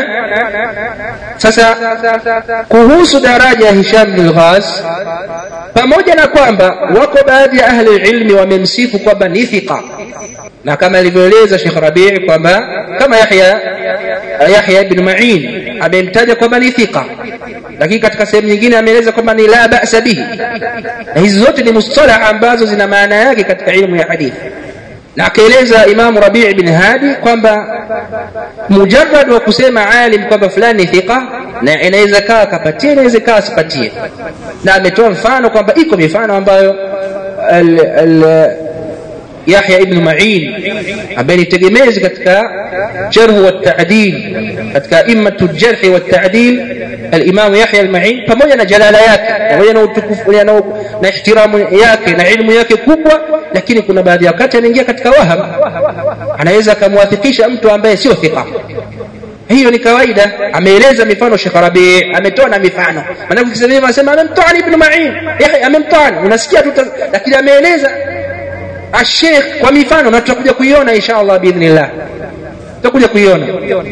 sasa kuhusu daraja ya Hisham bin Ghaz pamoja na kwamba wako baadhi ya ahli ilmi wamemsifu kwamba ni thika na kama alivyoeleza Sheikh Rabi' kwamba kama Yahya Yahya ibn Ma'in amemtaja kwamba ni thika lakini katika sehemu nyingine ameeleza kwamba ni la ba'sa bihi na hizi zote ni mustalah ambazo zina maana yake katika ilmu ya hadithi na akaeleza Imam Rabi' bin Hadi kwamba mujarrad wa kusema alim kwamba fulani thika na inaweza kaa akapatie inaweza kaa asipatie na ametoa mfano kwamba iko mifano ambayo al, al, Yahya ibn Ma'in ambaye ni tegemezi katika jarh wa ta'dil katika immatu jarh wa ta'dil al-Imam Yahya al-Ma'in pamoja na jalala yake pamoja na utukufu na, na ihtiramu yake na ilmu yake kubwa lakini kuna baadhi ya wakati anaingia katika waham anaweza akamwathikisha mtu ambaye sio thika hiyo ni kawaida ameeleza mifano Sheikh Rabi ametoa na mifano maana ukisema hivyo anasema amemtoa ibn Ma'in Yahya amemtoa unasikia tu lakini ameeleza الشيخ kwa mifano na tutakuja kuiona insha Allah biidhnillah tutakuja kuiona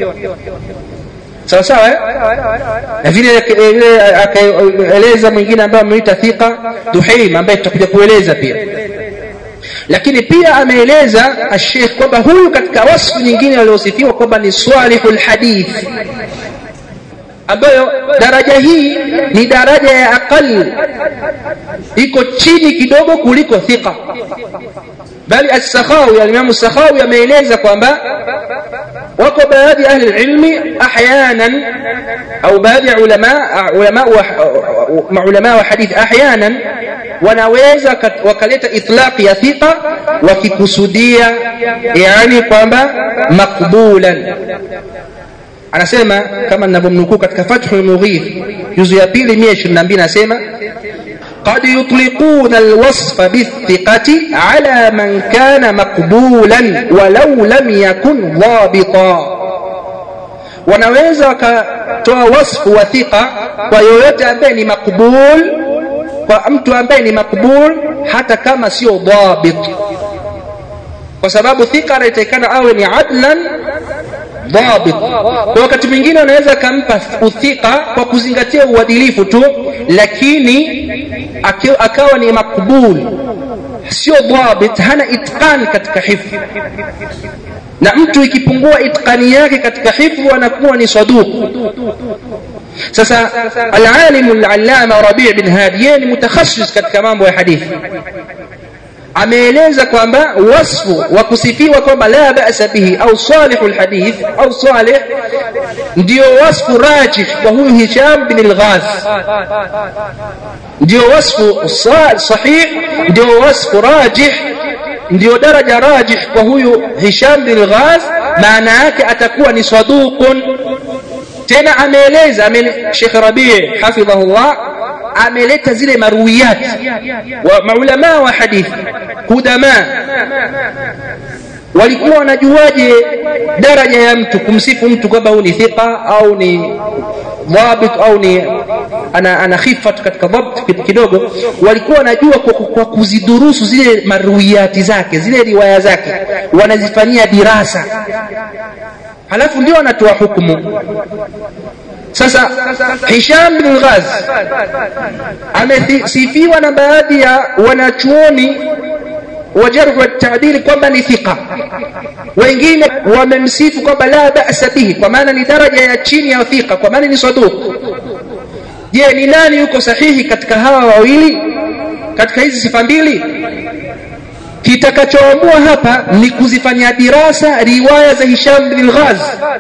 sawa sawa eh? na vile akaeleza mwingine ambaye ameita thika duhaim ambaye tutakuja kueleza pia lakini pia ameeleza Sheikh kwamba huyu katika wasfu nyingine waliosifiwa kwamba ni swalihul hadith ambayo daraja hii ni daraja ya aqal iko chini kidogo kuliko thika bali as-sakhawi al-imam as-sakhawi ameeleza kwamba wako baadhi ya ahli ilmi ahyanan au baadhi ya ulama ulama wa maulama wa hadith ahyanan wanaweza wakaleta itlaqi ya thika wakikusudia yani kwamba maqbulan anasema kama ninavyomnukuu katika Fathul Mughith juzu ya pili 122 anasema قد يطلقون الوصف بالثقة على من كان مقبولا ولو لم يكن ضابطا wanaweza wakatoa wasfu wa thika kwa yoyote ambaye ni makbul kwa mtu ambaye ni makbul hata kama sio dhabit kwa sababu thika anahitakikana awe ni adlan dhabit kwa wakati mwingine unaweza kampa uthika kwa kuzingatia uadilifu tu lakini akawa ni makbul sio dhabit hana itqan katika hifdh na mtu ikipungua itqani yake katika hifdh anakuwa ni saduq sasa al-alim al-allama Rabi' bin Hadi yeye ni mutakhassis katika mambo ya hadithi ameeleza kwamba wasfu wa kusifiwa kwamba la ba'sa bihi au salihul hadith au salih ndio wasfu rajih kwa huyu Hisham bin al-Ghaz ndio wasfu sahih ndio wasfu rajih ndio daraja rajih kwa huyu Hisham bin al-Ghaz maana yake atakuwa ni saduqun tena ameeleza Sheikh Rabi' hafidhahullah ameleta zile maruwiyat wa maulama wa hadithi kudama walikuwa wanajuaje daraja ya mtu kumsifu mtu kwamba huyu ni thiqa au ni dhabit au ni ana, ana khifat katika dhabt kidogo walikuwa wanajua kwa, kwa kuzidurusu zile maruiyati zake zile riwaya zake wanazifanyia dirasa halafu ndio wanatoa hukumu sasa Hisham bin Ghaz amesifiwa na baadhi ya wanachuoni wa jarh wa ta'dil kwamba ni thika wengine wamemsifu kwamba la ba'sa bihi kwa maana ni daraja ya chini ya thika kwa maana ni saduq je ni nani yuko sahihi katika hawa wawili katika hizi sifa mbili kitakachoamua hapa ni kuzifanyia dirasa riwaya za hisham bin ghaz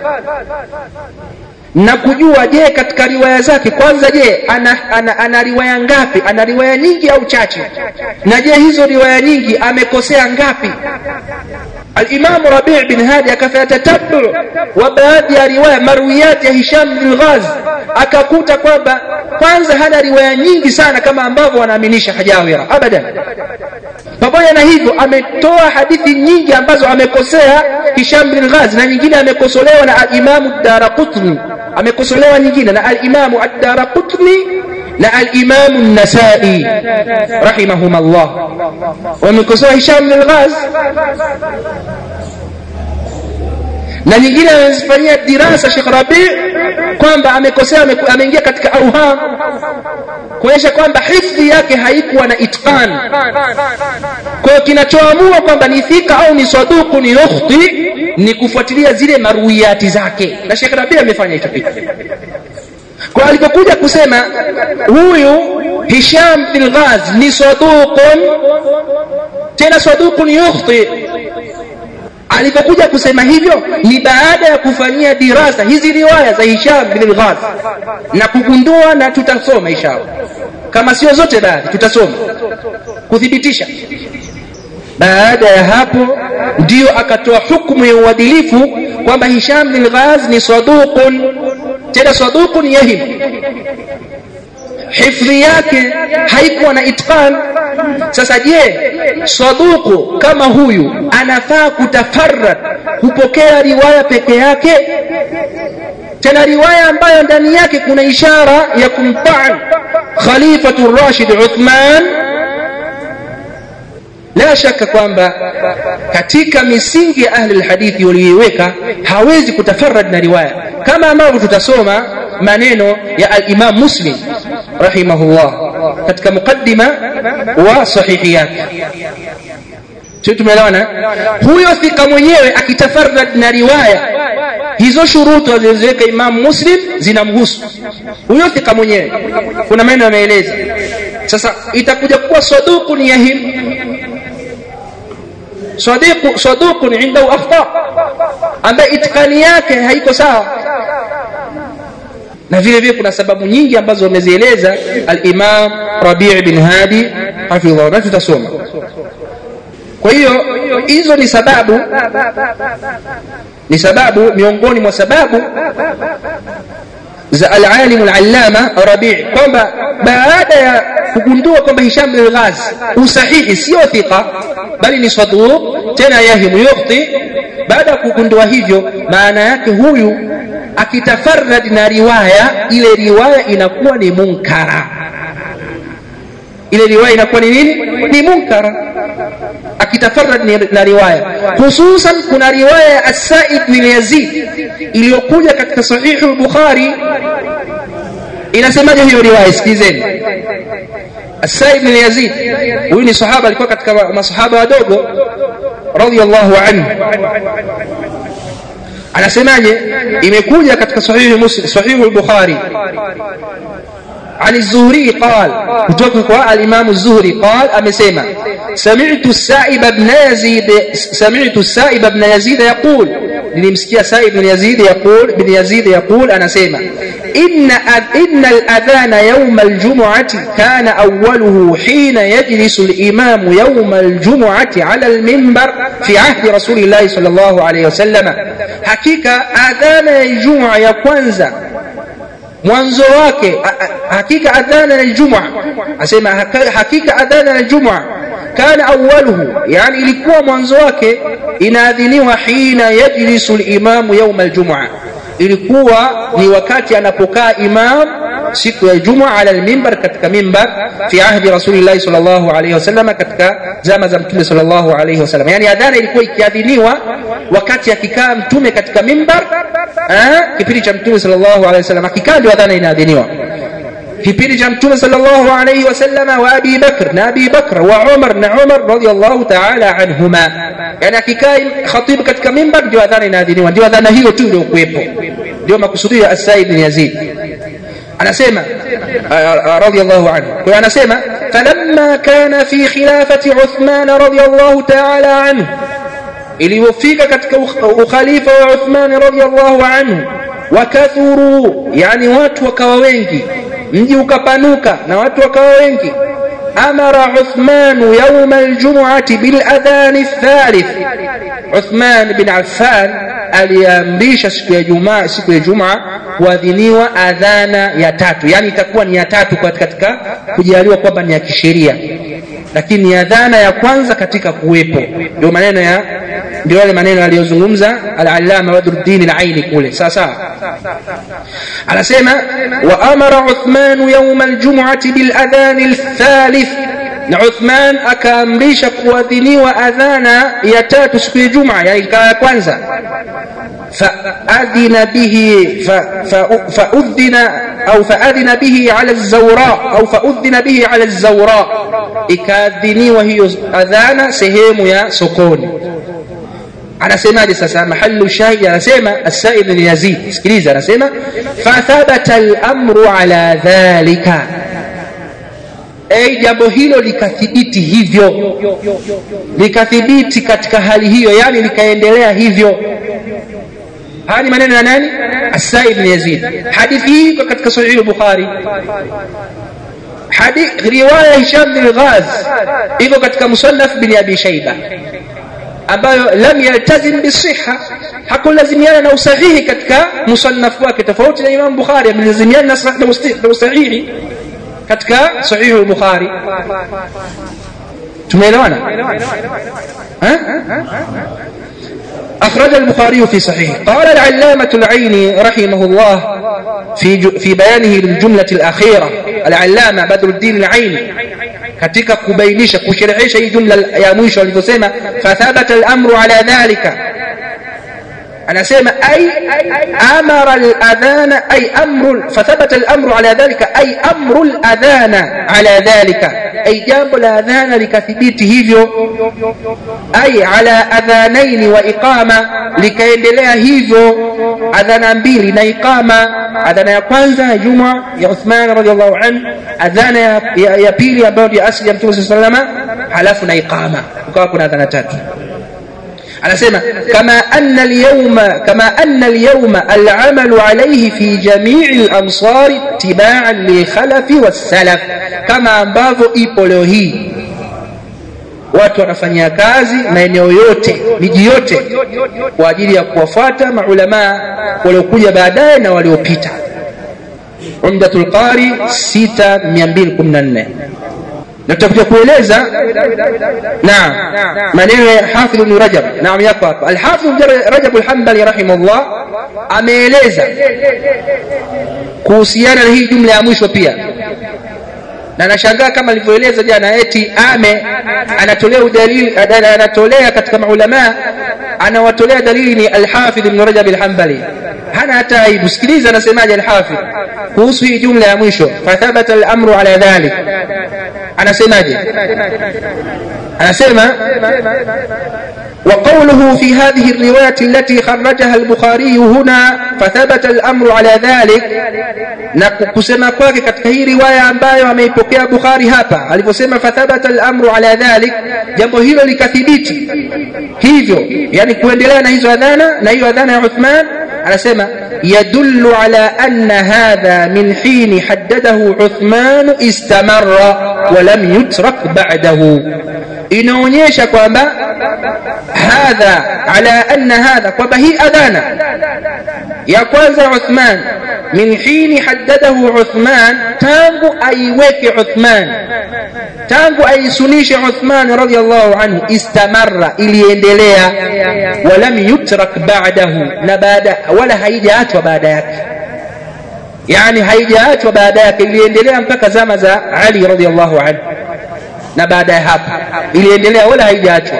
na kujua je katika riwaya zake kwanza je ana, ana, ana riwaya ngapi ana riwaya nyingi au chache na je hizo riwaya nyingi amekosea ngapi alimamu rabii bin hadi akafanya tatabu wa baadhi ya riwaya marwiyati ya hisham bin ghaz akakuta kwamba kwanza hana riwaya nyingi sana kama ambavyo wanaaminisha hajawira abadan pamoja na hivyo ametoa hadithi nyingi ambazo amekosea hisham bin ghaz na nyingine amekosolewa na alimamu daraqutni amekosolewa nyingine na alimamu ad-daraqutni na alimamu an-nasai rahimahum Allah wamekosoa hisham bin ghaz na nyingine amezifanyia dirasa Sheikh Rabi kwamba amekosea ameingia katika auham kuonyesha kwamba hifdhi yake haikuwa na itqan kwa hiyo kinachoamua kwamba ni thika au ni saduku ni ukhti ni kufuatilia zile maruiyati zake na Sheikh Rabi amefanya hicho kitu kwa alipokuja kusema huyu Hisham bin Ghaz ni saduqun tena saduqun yukhti alipokuja kusema hivyo ni baada ya kufanyia dirasa hizi riwaya za Hisham bin Ghaz na kugundua na tutasoma inshallah kama sio zote baadhi tutasoma kuthibitisha baada ya hapo ndio akatoa hukumu ya uadilifu kwamba Hisham bin Ghaz ni saduqun tena saduqun yahim hifdhi yake haikuwa na itqan sasa je saduku kama huyu anafaa kutafarrad kupokea riwaya peke yake tena riwaya ambayo ndani yake kuna ishara ya kumtaan khalifatu rashid uthman la shaka kwamba katika misingi ya ahli alhadithi walioiweka hawezi kutafarrad na riwaya kama ambavyo tutasoma maneno ya al-Imam Muslim rahimahullah katika mukaddima wa sahihi yake sio tumeelewana huyo thika mwenyewe akitafarrad na riwaya hizo shurutu alizoweka Imam Muslim zinamhusu huyo thika mwenyewe kuna maneno yameeleza sasa itakuja kuwa saduqun yahim صديق صدوق عنده اخطاء ambaye itikani yake haiko sawa na vile vile kuna sababu nyingi ambazo wamezieleza al-Imam Rabi' bin Hadi hafidhahu na tutasoma kwa hiyo hizo ni sababu ni sababu miongoni mwa sababu za al-alim al-allama Rabi' kwamba baada ya kugundua kwamba Hisham bin Ghaz usahihi sio thika bali ni saduq tena yahimu yukhti baada ya kugundua hivyo maana yake huyu akitafarrad na riwaya ile riwaya inakuwa ni munkara ile riwaya inakuwa ni nini ni munkara akitafarrad na riwaya hususan kuna riwaya ya as-Sa'id bin Yazid iliyokuja katika sahihu al-Bukhari inasemaje hiyo riwaya sikizeni As-Sa'id bin Yazid huyu ni sahaba alikuwa katika masahaba wadogo radiyallahu anhu anasemaje imekuja katika sahihi muslim sahihi al-bukhari عن الزهري قال كتبك الإمام الزهري قال أمسيما سمعت السائب بن يزيد سمعت السائب بن يزيد يقول nilimsikia Said bin Yazid yaqul bin Yazid yaqul anasema inna inna al-adhana yawm al-jum'ati kana awwaluhu hina yajlisu al-imam yawm al-jum'ati 'ala al-minbar fi 'ahdi Rasulillah sallallahu alayhi wasallam hakika adhana ya Ijumaa ya kwanza mwanzo wake hakika adhana ya Ijumaa asema hakika adhana ya Ijumaa kana awwaluhu yani ilikuwa mwanzo wake inaadhiniwa hina yajlisu al-imamu yawm al-jum'a ilikuwa ni wakati anapokaa imam siku ya Ijumaa ala al-minbar katika mimbar fi ahdi Rasulillah sallallahu alayhi wasallam katika zama za Mtume sallallahu alayhi wasallam yani adhana ilikuwa ikiadhiniwa wakati akikaa mtume katika mimbar kipindi cha Mtume sallallahu alayhi wasallam akikaa ndio adhana inaadhiniwa kipindi cha mtume sallallahu alayhi wasallam wa Abi Bakr na Abi Bakr wa Umar na Umar radiyallahu ta'ala anhuma yani akikaa khatib katika mimbar ndio adhana inaadhiniwa ndio adhana hiyo tu ndio kuwepo ndio makusudio ya As-Sa'id bin Yazid anasema radiyallahu anhu kwa hiyo anasema falamma kana fi khilafati Uthman radiyallahu ta'ala anhu iliyofika katika ukhalifa wa Uthman radiyallahu anhu wakathuru yani watu wakawa wengi mji ukapanuka na watu wakawa wengi amara Uthman يوم الجمعة بالأذان الثالث Uthman bin Affan aliamrisha siku ya Jumaa siku ya Jumaa kuadhiniwa adhana ya tatu yani itakuwa ni ya tatu katika kujaliwa kwamba ni ya kisheria lakini ni adhana ya kwanza katika kuwepo ndio maneno ya ndio yale maneno aliyozungumza al-Allama Badruddin al-Aini kule sasa anasema wa amara Uthman yawm al-jum'ati bil adhan al-thalith na Uthman akaamrisha kuadhiniwa adhana ya tatu siku ya Jumaa yani ikawa ya kwanza فأذن به فأذن أو فأذن به على الزوراء أو فأذن به على الزوراء إكاذني وهي أذان سهيم يا سكون anasemaje sasa mahallu shahidi anasema as-sa'id bin yazid sikiliza anasema fathabata al-amru ala dhalika ay jambo hilo likathibiti hivyo likathibiti katika hali hiyo yani likaendelea hivyo haya ni maneno ya nani as-sa'id bin yazid hadithi hii iko katika sahih al-bukhari hadith riwaya hisham bin ghaz iko katika musannaf bin abi shayba ambayo lam yaltazim bisiha hakulazimiana na usahihi katika musannaf wake tofauti na Imam Bukhari amelazimiana na usahihi katika sahihi al-Bukhari tumeelewana أخرج البخاري في صحيح قال العلامة العيني رحمه الله في في بيانه للجملة الأخيرة العلامة بدر الدين العيني katika kubainisha kusherehesha hii jumla ya mwisho alivyosema fathabata al-amru ala dhalika anasema ay amara al-adhana ay amru fathabata al-amru ala dhalika ay amru al-adhana ala dhalika ay jambo la adhana likathibiti hivyo ay ala adhanaini wa iqama likaendelea hivyo adhana mbili na iqama adhana ya kwanza ya juma ya Uthman radhiallahu anhu adhana ya, ya, ya pili ambayo ni asili ya Mtume sallallahu alayhi wasallam halafu na iqama ukawa kuna adhana tatu anasema kama anna al-yawma kama anna al-yawma al-amalu alayhi fi jami'i al-amsar tibaan li khalafi was-salaf kama ambavyo ipo leo hii watu wanafanyia kazi maeneo yote miji yote kwa ajili ya kuwafuata maulama waliokuja baadaye na waliopita umdatul qari 6214 na tutakuja kueleza naam maneno ya Hafidh ibn Rajab naam yako hapa Al-Hafidh Rajab al-Hanbali rahimahullah ameeleza kuhusiana na hii jumla ya mwisho pia na nashangaa kama alivyoeleza jana eti ame anatolea udalili anatolea katika maulama anawatolea dalili ni al-Hafidh ibn Rajab al-Hanbali hana hata aibu sikiliza anasemaje al-Hafidh kuhusu hii jumla ya mwisho fathabata al-amru ala dhalik anasemaje anasema وقوله في هذه الرواية التي خرجها البخاري هنا فثبت الأمر على ذلك نكسما kwake katika hii riwaya ambayo ameipokea Bukhari hapa aliposema fathabata al-amru ala dhalik jambo hilo likathibiti hivyo yani kuendelea na hizo adhana na hiyo adhana ya Uthman anasema يدل على أن هذا من حين حدده عثمان استمر ولم يترك بعده inaonyesha kwamba hadha ala anna hadha kwamba hii adhana ya kwanza Uthman min hini haddadahu Uthman tangu aiweke Uthman tangu aisunishe Uthman radhiallahu anhu istamarra iliendelea walam yutrak ba'dahu na baada wala haijaachwa baada yake yani haijaachwa baada yake iliendelea mpaka zama za Ali radhiallahu anhu na baada ya hapo iliendelea wala haijaachwa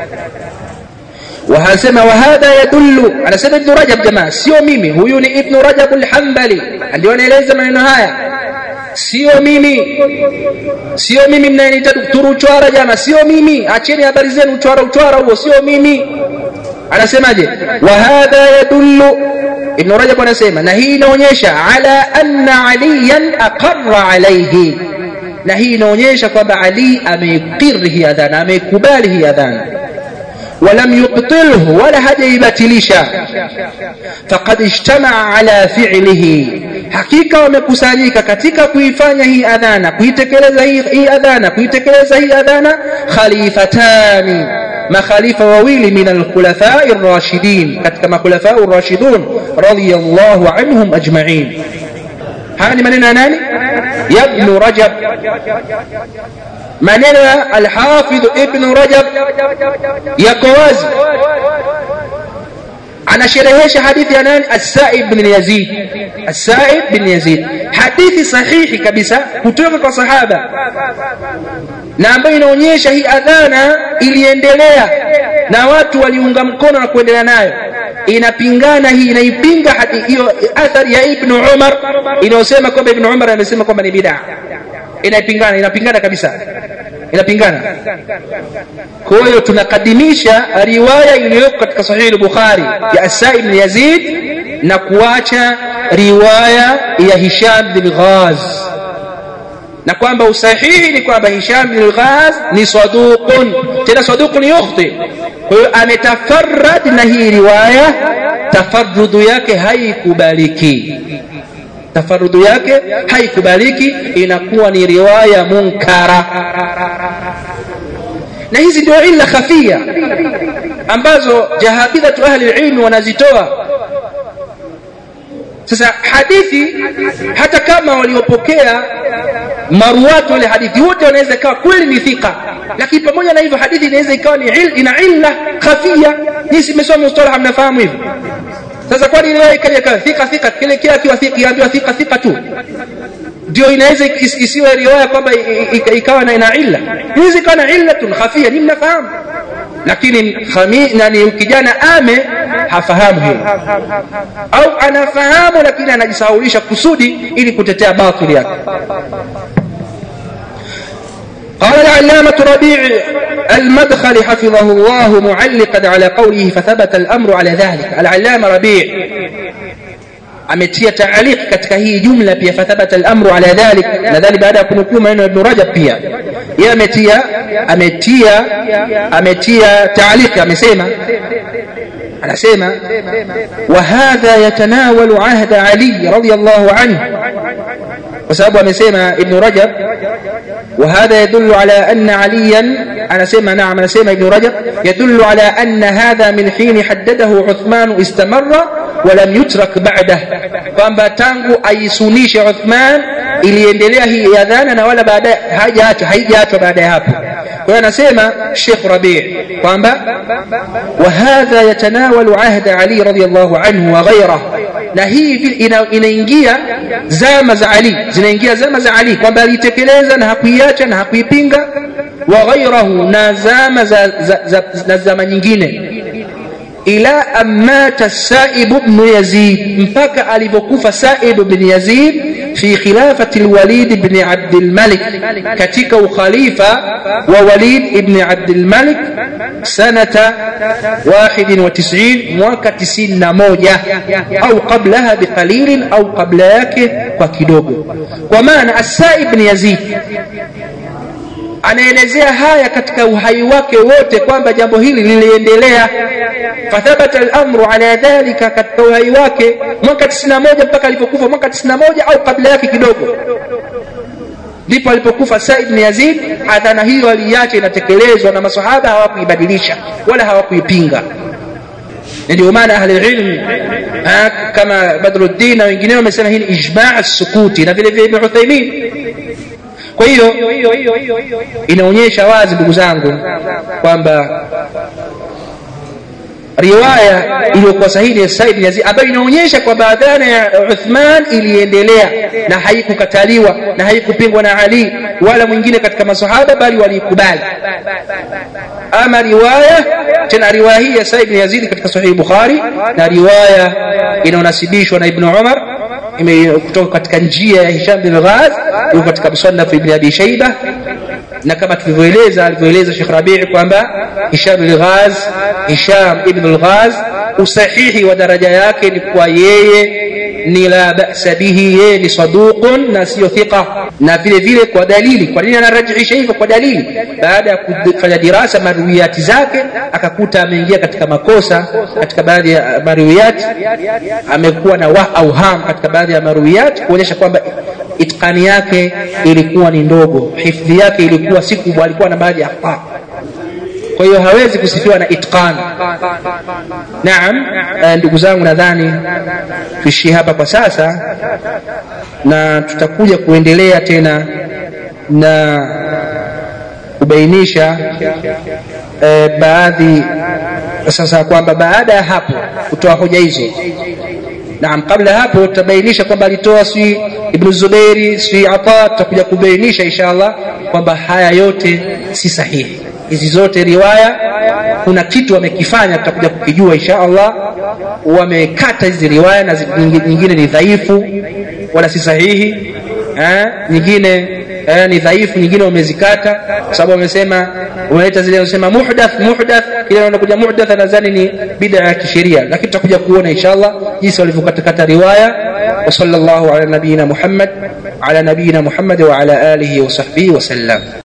وهسمى وهذا يدل على سبب ابن رجب جماعه sio mimi huyu ni ibn rajab al-hanbali ndio anaeleza maneno haya sio mimi sio mimi mnaniita daktari uchwara jamaa sio mimi acheni habari zenu uchwara uchwara huo sio mimi anasemaje wa hadha yadullu ibn rajab anasema na hii inaonyesha ala anna aliyan aqarra alayhi na hii inaonyesha kwamba ali ameikiri hii adhana ameikubali hii adhana ولم يبطله ولا هدى يبتلشا فقد اجتمع على فعله hakika wamekusanyika katika kuifanya hii adhana kuitekeleza hii, hii adhana kuitekeleza hii adhana khalifatani makhalifa wawili min alkhulafai rashidin katika makhulafau rashidun radiyallahu anhum ajma'in haya ni maneno ya nani ya ibn rajab maneno ya alhafidh ibn rajab yako wazi anasherehesha hadithi ya nani as-sa'ib bin yazid as-sa'ib bin yazid hadithi sahihi kabisa kutoka kwa sahaba na ambayo inaonyesha hii adhana iliendelea na watu waliunga mkono na kuendelea nayo inapingana hii inaipinga hiyo athari ya ibn umar inayosema kwamba ibn umar amesema kwamba ni bid'a inaipingana inapingana kabisa inapingana kwa hiyo tunakadimisha riwaya iliyoko katika sahihi al-bukhari ya asai ibn yazid na kuacha riwaya ya hisham bin ghaz na kwamba usahihi ni kwamba hisham bin ghaz ni saduqun tena saduqun yukhti kwa hiyo ametafarrad na hii riwaya tafarrudu yake haikubaliki tafarudhu yake haikubaliki inakuwa ni riwaya munkara na hizi ndio illa khafia ambazo jahabidhatu ahli ilmi wanazitoa sasa hadithi hata kama waliopokea maruwatu wale hadithi wote wanaweza ikawa kweli ni thika lakini pamoja na hivyo hadithi inaweza ikawa ni il, ina illa khafia nisi mmesoma mustalaha mnafahamu hivyo sasa kwani leo ikaja kawa thika thika kile kila kiwa thika iambiwa thika thika tu ndio inaweza isiwe riwaya kwamba ikawa na ina illa inaweza ikawa na illatun khafia ni mnafahamu lakini khami nani kijana ame hafahamu hilo au anafahamu lakini anajisahaulisha kusudi ili kutetea batili yake قال العلامة ربيع المدخل حفظه الله معلقا على قوله فثبت الأمر على ذلك العلامة ربيع ametia taaliq katika hii jumla pia fathabata al-amru ala dhalik nadhani baada ya kunukuu maneno ya Ibn Rajab pia yeye ametia ametia ametia taaliq amesema anasema wa hadha yatanawalu ahda Ali radiyallahu anhu kwa sababu amesema Ibn Rajab وهذا يدل على أن عليا أنا سيما نعم أنا سيما ابن رجب يدل على أن هذا من حين حدده عثمان استمر ولم يترك بعده kwamba tangu aisunishe Uthman iliendelea hii adhana na wala baadaye haijaachwa haijaachwa baada ya hapo kwa hiyo anasema Sheikh Rabi' kwamba wa hadha yatanawalu ahda Ali radiyallahu anhu wa ghayrihi na hii inaingia zama za Ali zinaingia zama za Ali kwamba alitekeleza na hakuiacha na hakuipinga wa ghairahu na zama za, za, za, za zama nyingine ila amata Saib ibn Yazid mpaka alivyokufa Saib ibn Yazid fi khilafati al-Walid ibn Abd al-Malik katika ukhalifa wa Walid ibn Abd al-Malik sanata 91 mwaka 91 au qablaha biqalil au qabla yake kwa kidogo kwa maana As-Saib ibn Yazid anaelezea haya katika uhai wake wote kwamba jambo hili liliendelea fathabata al-amru ala dhalika katika uhai wake mwaka 91 mpaka alipokufa mwaka 91 au kabla yake kidogo ndipo alipokufa Said ibn Yazid adhana hiyo aliacha inatekelezwa na maswahaba hawakuibadilisha wala hawakuipinga ndio maana ahli ilm kama Badruddin na wengineo wamesema hii ni ijma' as-sukuti na vile vile Ibn Uthaymeen kwa hiyo inaonyesha wazi ndugu zangu kwamba riwaya iliyokuwa sahihi ya Said Yazid ambayo inaonyesha kwamba adhana ya Uthman iliendelea na haikukataliwa na haikupingwa na Ali wala mwingine katika masahaba bali walikubali ama riwaya tena riwaya hii ya Said Yazid katika sahihi Bukhari na riwaya inayonasibishwa na Ibn Umar kutoka katika njia ya Hisham bin Ghaz yuko katika musannaf ibn Abi Shayba na kama tulivyoeleza alivyoeleza Sheikh Rabi' kwamba Hisham bin Ghaz Hisham ibn al-Ghaz usahihi wa daraja yake ni kwa yeye ni la basa bihi yeye ni saduqun na sio thiqa na vile vile kwa dalili kwa nini anarajihisha hivyo kwa dalili baada ya kufanya dirasa maruiyati zake akakuta ameingia katika makosa katika baadhi ya maruiyati amekuwa na wah auham katika baadhi ya maruiyati kuonyesha kwamba itqani yake ilikuwa ni ndogo hifdhi yake ilikuwa si kubwa alikuwa na baadhi ya akhta kwa hiyo hawezi kusifiwa na itqan naam ndugu zangu nadhani tuishie hapa kwa sasa na tutakuja kuendelea tena na kubainisha e, baadhi sasa kwamba baada ya hapo kutoa hoja hizo naam kabla hapo tutabainisha kwamba alitoa si ibnu zubeiri si ata tutakuja kubainisha insha allah kwamba haya yote si sahihi hizi zote riwaya kuna kitu wamekifanya tutakuja kukijua insha allah wamekata hizi riwaya na nyingine ni dhaifu wala si sahihi eh, nyingine eh, ni dhaifu nyingine wamezikata kwa sababu wamesema wameleta zile wanasema muhdath muhdath kile wanakuja muhdath nadhani ni bid'a ya kisheria lakini tutakuja kuona inshallah jinsi walivyokatakata riwaya wa sallallahu ala nabiyina muhammad ala nabiyina muhammad wa ala alihi wa sahbihi wa sallam